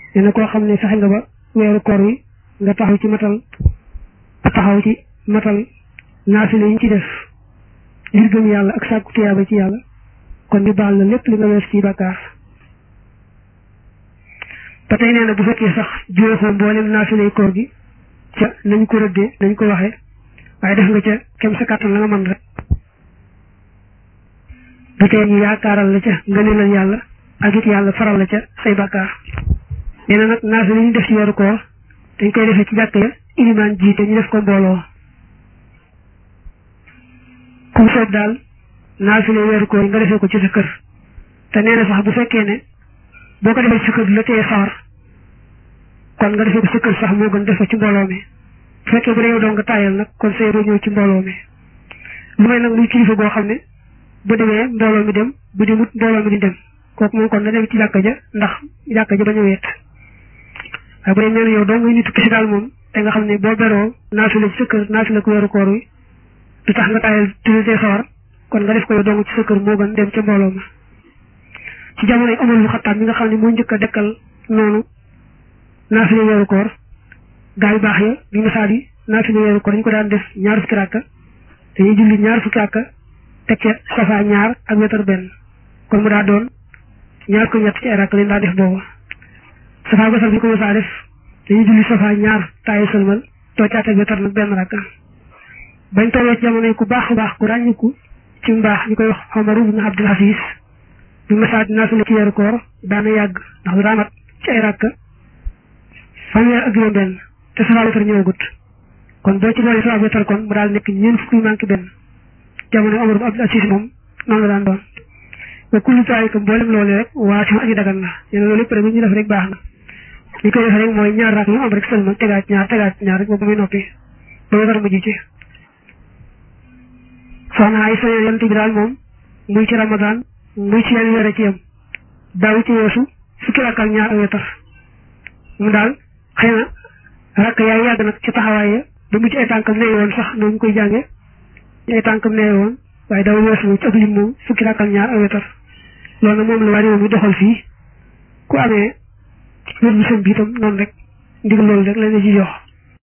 nee na koo xam ne fexe nga ba weeru koor wi nga taxaw ci matal taxaw ci matal naafile yi ñu ci def ngir gëm yàlla ak sàkku tiyaaba ci yàlla kon ñu baal la lépp li nga wees ci bàkkaar ba tey nee na bu fekkee sax juróom mboolem naafile koor gi ca nañ ko rëddee nañ ko waxee waaye def nga ca kem sa kàttan la nga mën rek ba tey ñu yaakaaral la ca ngëneelal yàlla ak it yàlla faral la ca say bàkkaar nee na nag naafile yi ñu def ci weeru koor dañ koy defee ci jàkk ya ilimaan jiite ñu def ko mbooloo kum soob daal naafile weeru koor yi nga defee ko ci sa kër te nee na sax bu fekkee ne boo ko defee ci sa kër la tee sawar kon nga defee ko sa kër sax moo gën def ko ci mbooloo mi bu fekkee bu dee yow doo nga taayal nag kon say roo ñëw ci mbooloo mi lu may nag muy kilifa goo xam ne bu demee mbooloo mi dem bu demut mbooloo mi di dem kooku moom kon na dem ci jàkka ja ndax jàkka ja bañ a weet waaye bu dee nee na yow doo ngay nitu kisi daal moom te nga xam ne boo beroo naafile ci sa kër naafile ko weeru koor wi du tax nga taayal tuddee sawar kon nga def ko yow dong ci sa kër moo gën dem ca mbooloo ma ci jamono yi Omar bu Xattaab mi nga xam ne moo njëkk a dekkal noonu naafile weeru koor gaa yu baax ya bi nga yi naafile weeru koor dañu ko daan def ñaar fukki rakka dañuy julli ñaar fukki rakka teg ca safa ñaar ak wetar benn kon mu daa doon ñaar ko ñett ci ay rakka leen daa def boobu safa basal bi ko mësaa def dañuy julli safa ñaar taaye sëlmal too caat ak wetar nag benn rakka bañ tolloo ci jamono yi ku baax baax ku ràññiku ci mbaax ñu koy wax Omar ibn Abdul Aziz bi masaa dinaa fi ci weeru koor daana yàgg ndax du daamat ci ay rakk fanweer ak juróom benn te safa wetar ñëwagut kon boo ci boole safa wetar kon mu daal nekk ñeent fukki manqué benn jamono Omar ibn Abdul Aziz moom noonu la daan doon ba kullu taalika mboolem loolu rek waa si aji dagan la yéen loolu lépp rek bu ñu def rek baax na li koy def rek mooy ñaar rakk yu am rek seulement tegaat ñaar tegaat ñaar rek boobu muy noppi ba wetar mujj ci soxna ay soño yonent bi daal moom muy ci ramadan muy ci yenn yore ci yam daaw ci weesu fukki rakk ak ñaar ak wetar mu daal xëy na rakk yaay yàgg nag ci taxawaaye ba mu ci ay tànkam nee woon sax noonu ñu koy jànge ay tànkam nee woon waaye daaw weesu moom ci ab lim moom fukki rakk ak ñaar ak wetar loolu nag moom la waa moom mi doxal fii ku amee wér bu sën bi itam noonu rek ndigal loolu rek la ñu ci jox